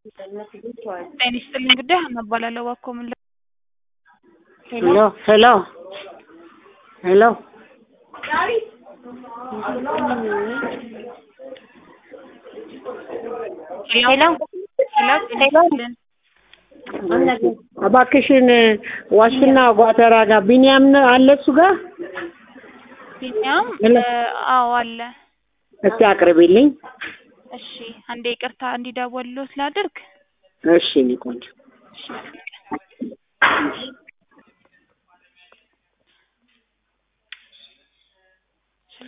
ጤና ይስጥልኝ እንግዲህ ሀና እባላለሁ እባክዎ ምን ል ሄሎ ሄሎ ሄሎ ሄሎ ሄሎ ጤና ይስጥልን እባክሽን ዋሽና ጓተራ ጋር ቢኒያም ነው አለ እሱ ጋር ቢኒያም ሄሎ። አዎ አለ እስቲ አቅርቢልኝ እሺ አንዴ ይቅርታ እንዲደወልሎት ላድርግ እሺ እኔ ቆንጆ እሺ